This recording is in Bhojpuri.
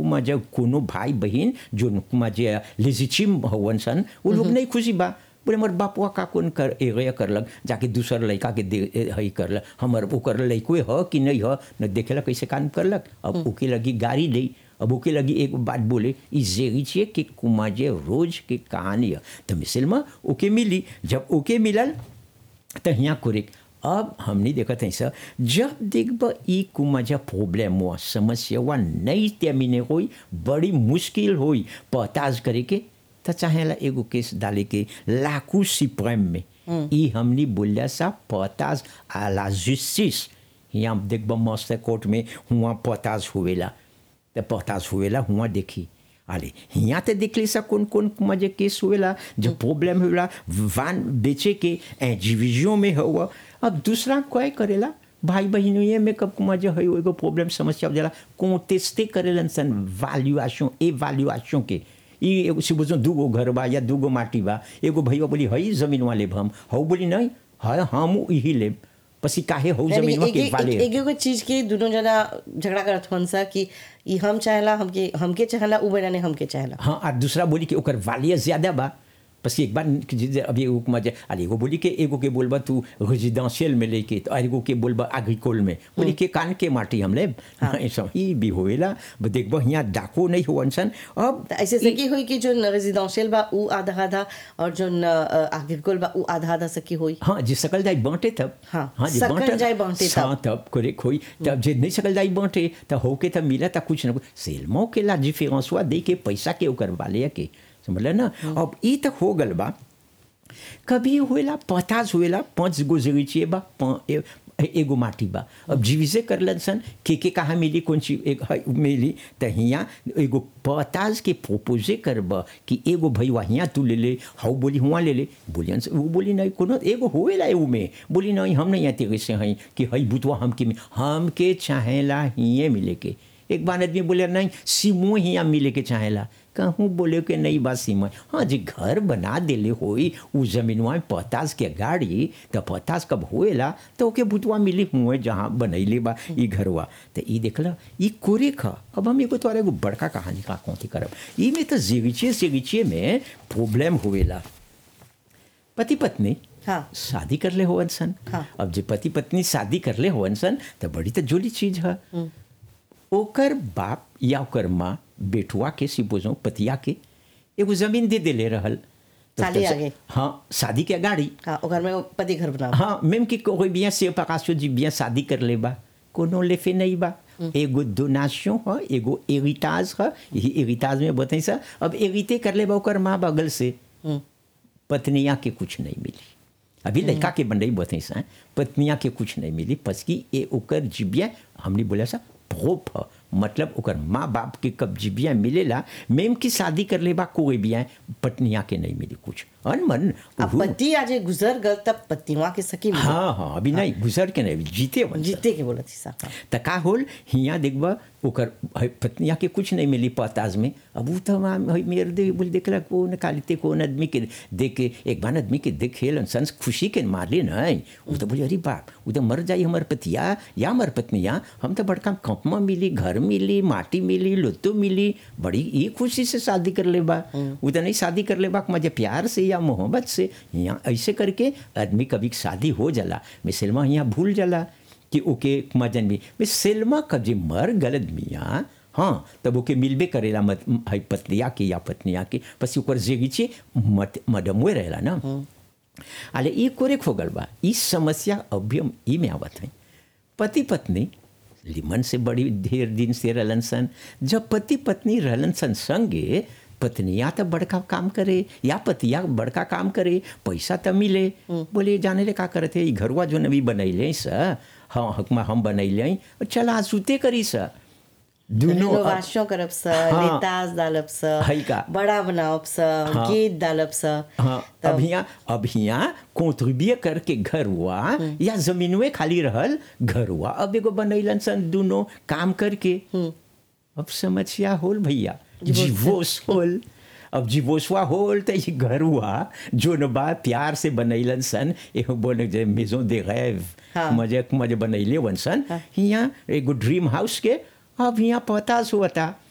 माझ्या कोनो भाई बहन जो माझे लेजिचिम हवन सन वो लोग नहीं खुशी बा बोले हमर बापुआ का कौन कर एगया करलक जाके दूसर लड़का के दे ए- हई करलक हमर ओकर लड़को ह कि नहीं ह न देखेला कैसे काम करलक अब ओके लगी गाड़ी दे अब ओके लगी एक बात बोले ई जेगी छिए कि कुमाजे रोज के कहानी है तो मिसल में ओके मिली जब ओके मिलल तो यहाँ कुरिक अब हमने देखा था सर जब देखब ई कुमाजा प्रॉब्लम हुआ समस्या हुआ नहीं त्यामिने होई बड़ी मुश्किल होई पताज करे के तो चाहेला एगो केस डाले के लाकू सिप्रेम में ई हमने बोलिया सा पताज आ ला जस्टिस यहाँ देखब मस्त कोर्ट में हुआ पताज हुएला तो पताज हुएला हुआ देखी अरे यहाँ तो देख ली सा कौन कौन मजे केस हुएला जो प्रॉब्लम हुएला वान बेचे के एजीविजों में हुआ अब दूसरा कोई करेला भाई बहनों ये में कब मजे है एगो प्रॉब्लम समस्या जाला कोटेस्टे करेलन सन वैल्यूएशन एवैल्यूएशन के ई एगो से बुझो दूगो घर बा या दूगो माटी बा एगो भैया बोली हई जमीन वाले हम हऊ बोली नहीं है हम यही लेब पसी काहे हऊ यानी जमीन एक के एक वाले एक एगो चीज के दोनों जना झगड़ा करत हन सा कि ई हम चाहेला हमके हमके चाहेला उ बेटा ने हमके चाहेला हाँ और दूसरा बोली कि ओकर वालिया ज्यादा बा बस एक बार कि जे- अभी एगो के मजे अरे एगो बोली के एगो के बोलबा तू रेजिडेंशियल में लेके तो एगो के बोलबा एग्रीकोल में बोली के कान के माटी हम ले ऐसा ही भी होएला ब देखबो यहाँ डाको नहीं हुवन सन अब त ऐसे सकी हुई कि जो रेजिडेंशियल बा उ आधा आधा और जो एग्रीकल्चर बा उ आधा आधा सकी हुई हाँ जे सकल जाई बांटे तब हाँ, जे सकल बांटे- जाई बांटे तब। हाँ, तब करे खोई तब जे नहीं सकल जाई बांटे तो होके तब मिला था कुछ ना कुछ सेलमो के ला डिफरेंस हुआ दे के पैसा के ओकर वाले के समझल ना अब ई तक हो गल बा कभी हुएला पचास हुएला पाँच गो जगह बा पा- ए- एगो माटी बा अब जीविसे करलन सन के के कहाँ मिली कौन चीज एक है मिली तो हियाँ एगो पताज के प्रोपोजे करब कि एगो भैया हियाँ तू ले ले हाउ बोली हुआ ले ले बोलियन से वो बोली नहीं कोनो एगो होएला एगो में बोली नहीं हम नहीं आते कैसे हैं कि हई बुतवा हमके में हमके चाहेला हिये मिले के एक बार आदमी बोले नहीं सीमो हियाँ मिले के चाहेला कहूँ बोले के नहीं बा सीमा हाँ जी घर बना देले होई उ जमीनवा में पतास के गाड़ी तो पतास कब होएला तो ओके बुतवा मिली हुए जहाँ बनैले बा ई घरवा तो ई देखला ई कोरे खा अब हम एगो तोरा एगो बड़का कहानी का कौती करब ई में तो जिगिचे जिगिचे में प्रॉब्लम होएला पति पत्नी हाँ शादी कर ले होवन सन हाँ। अब जे पति पत्नी शादी कर ले होवन सन तो बड़ी तो जोली चीज है ओकर बाप या ओकर माँ बेटुआ के सिपोजो पतिया के एगो जमीन दे देले रहल तो साली तब से- आगे। हाँ शादी के गाड़ी हाँ ओकर में पति घर बना हाँ मेम कि कोई बिया से पकाशो जी बिया शादी कर ले बा कोनो लेफे नहीं बा एगो डोनाशन है एगो एरिटाज है यही एरिटाज में बताई सा अब एरिते कर ले बा ओकर माँ बगल से पत्निया के कुछ नहीं मिली अभी लड़का के बंडई बताई सा पत्निया के कुछ नहीं मिली पसकी ए ओकर जिबिया हमने बोला सा प्रोप ह मतलब ओकर माँ बाप के कब जिबिया मिलेला मेम की शादी कर ले बा कोई बिया पत्निया के नहीं मिली कुछ अनमन अब उहु- पति आज गुजर गल तब पतिवा के सकी मिली। हाँ हाँ अभी नहीं गुजर के नहीं जीते वन जीते के बोला थी साहब त का होल हियाँ देखबा ओकर है पत्निया के कुछ नहीं मिली पताज में अब उ तो वहाँ है मेरे दे बोल देखला कौन कालिते कौन आदमी के देख के एक बार आदमी के देखे संस खुशी के मारले नहीं वो तो बोले अरे बाप वो तो मर जाई हमार पतिया या हमार पत्निया हम तो बड़का कंपमा मिली घर मिली माटी मिली लुत्तो मिली बड़ी ये खुशी से शादी कर ले बा वो तो नहीं शादी कर ले बा मजे प्यार से या मोहब्बत से यहाँ ऐसे करके आदमी कभी शादी हो जाला मिसलमा यहाँ भूल जाला कि ओके मजन में मैं सेल्मा कब जे मर गलत मियाँ हाँ तब ओके मिलबे करेला मत है पत्निया के या पत्निया के पसी ओकर जेगीचे मत मडमुए रहेला ना अले ई कोरे हो गल बा ई समस्या अभी हम ई में आवत है पति पत्नी लिमन से बड़ी ढेर दिन से रहलन सन जब पति पत्नी रहलन सन संगे पत्निया तो बड़का काम करे या पतिया बड़का काम करे पैसा तो मिले बोले जाने ले का करते ई घरवा जो नवी बनैले स हाँ हकमा हम बनैले चला सुते करी स दुनो रेनोवेशन करब स हाँ। लेताज डालब स है का? बड़ा बनावब स गेट डालब स हाँ तब अब यहाँ अब यहाँ कॉन्ट्रीब्यूए करके घर हुआ या जमीनवे खाली रहल घर हुआ अब एगो बनैलन सन दोनों काम करके अब समस्या होल भैया जीवोस होल अब जीवोसवा होल तो ये घर हुआ जो न बा प्यार से बनैलन सन एगो बोले जे मेजो दे गैव हाँ। मजे मजे बनैले वन सन यहाँ एगो ड्रीम हाउस के अब यहाँ पतास हुआ था